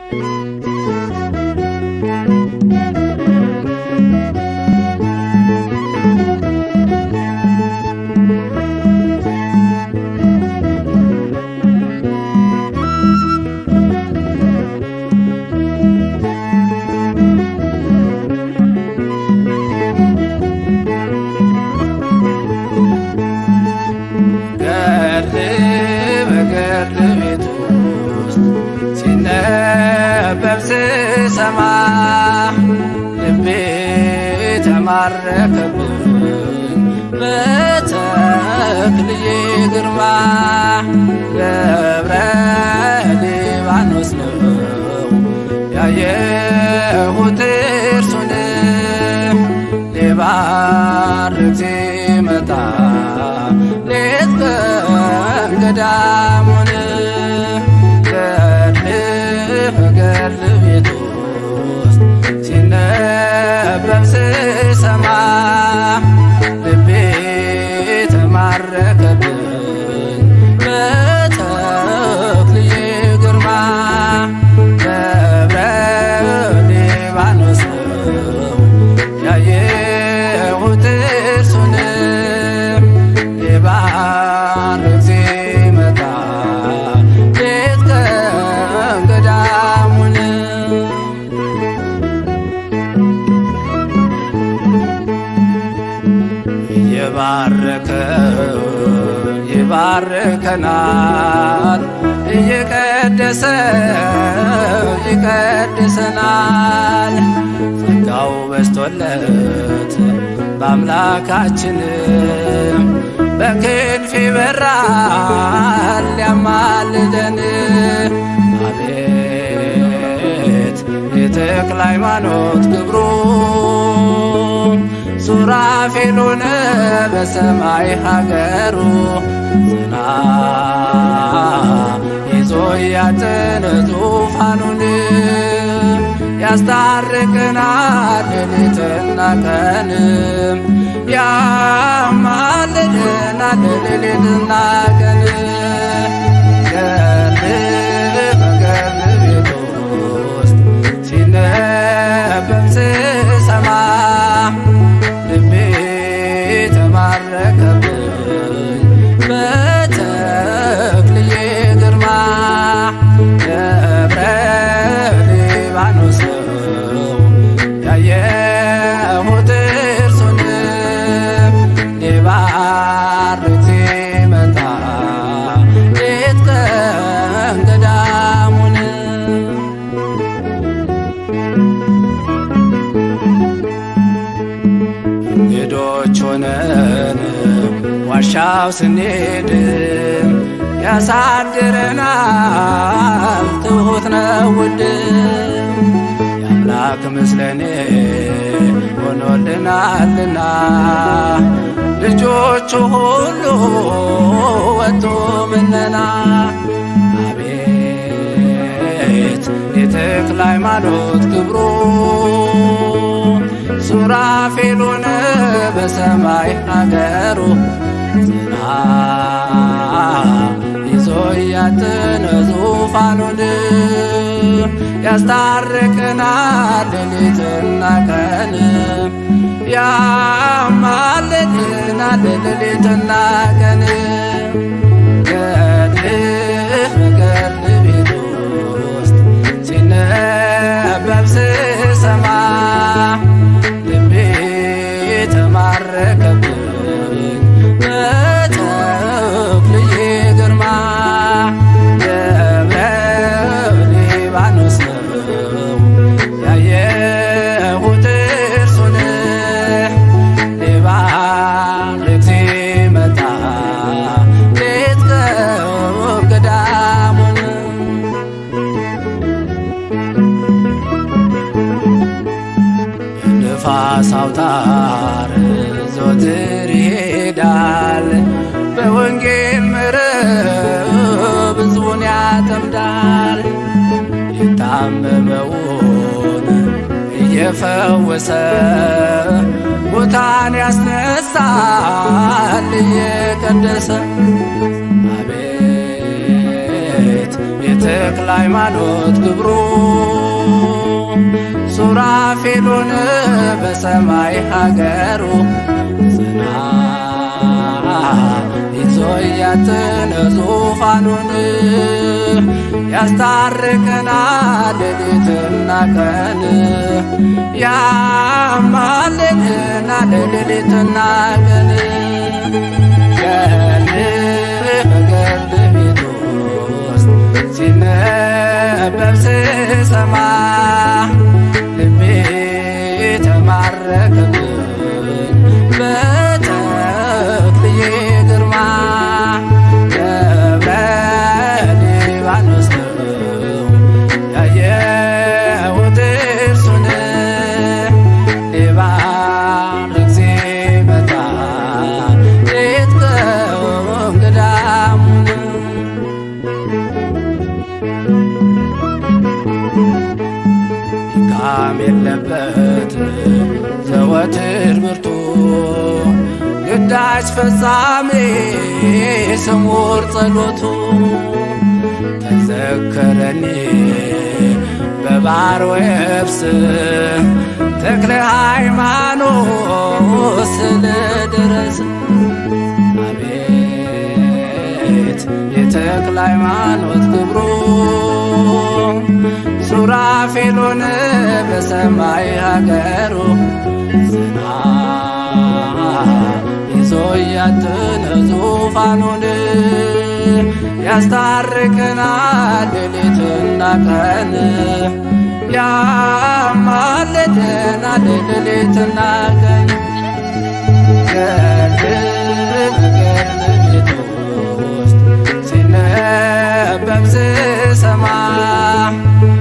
ገድል በገድል ቤት ውስጥ ሲነበብ ስሰማ ልቤ ተማረከብኝ በተክልዬ ግርማ ገብረ ሊባኖስ ነው ያየሁት እርሱን ሊባርክ ሲመጣ ሌት ቀን ገዳሙን ገድል ገድል ቤት ውስጥ ሲነበብ ስሰማ ልቤ ተማረከብኝ በተክልዬ ግርማ ገብረ ሊባኖስ ነው ያየሁት እርሱን ሊባርክ ሲመጣ ሌት ቀን ገዳሙን እየባረከ ይባርከናል እየቀደሰ ይቀድሰናል ጸጋው በስቶለት በአምላካችን በክንፍ ይበራል ያማልደን አቤት የተክለ ሃይማኖት ክብሩ ሱራፌል ሆነ በሰማይ ሀገሩ ጽና ይዞ ያጥን ዙፋኑን ያስታርቅናል ሌሊትና ቀን ያማልደናል ሌሊትና ቀን ገድል በገድል ቤት ውስጥ ሲነበብ ስሰማ ልቤ ተማረከብኝ በተክልዬ ግርማ ገብረ ሊባኖስ ነው ያየሁት እርሱን ሊባርክ ሲመጣ ሌት ቀን ገዳሙን እንግዶች ሆነን ዋሻው ስንሄድ ያሳድረናል ትሁት ነው ውድ የአምላክ ምስለኔ ሆኖልናልና ልጆቹ ሁሉ ወጡ ምነና አቤት የተክለ ሃይማኖት ክብሩ ሱራፌል ሆነ በሰማይ ሀገሩ ጽና ይዞ ያጥን ዙፋኑን ያስታርቅናል ሌሊትና ቀን ያማልድናል ሌሊትና ቀን ገድል ገድል ቤት ውስጥ ሲነበብ ስሰማ ልቤ ተማረከብኝ በተክልዬ ግርማ ገብረ ሊባኖስ ነው ያየሁት እርሱን ሊባርክ ሲመጣ ሌት ቀን ገዳሙን ንፋስ አውታር ዘወትር ይሄዳል በወንጌል መረብ ሕዝቡን ያጠምዳል የታመመውን እየፈወሰ ሙታን ያስነሳል እየቀደሰ አቤት የተክለ ሃይማኖት ክብሩ ሱራፌሉን በሰማይ ሀገሩ ጽና ይዞ እያትን ዙፋኑን ያስታርቀናል ሌሊትና ቀን ያማልደናል ሌሊትና ቀን ገድልህ በገድል ቤት ውስጥ ሲነበብ ስሰማ ልቤ ተማረከብኝ በተክልዬ ግርማ ደብረ ሊባኖስ ነው ያየሁት እርሱን ሊባርክ ሲመጣ ሌት ቀን ገዳሙን ድካም የለበት ዘወትር ብርቱ ግዳጅ ፈጻሜ ስሙር ጸሎቱ ተዘከረኒ በባሕር ወየብስ ተክለ ሃይማኖት ስለ ድረስ አቤት የተክለ ሃይማኖት ክብሩ ሱራፌሉን በሰማይ ሀገሩ ጽና ይዞ እያትን ዙፋኑን ያስታርቀናል ሌሊትና ቀን ያማልደናል ሌሊትና ቀን ገድል ገድል ቤት ውስጥ ሲነበብ ስሰማ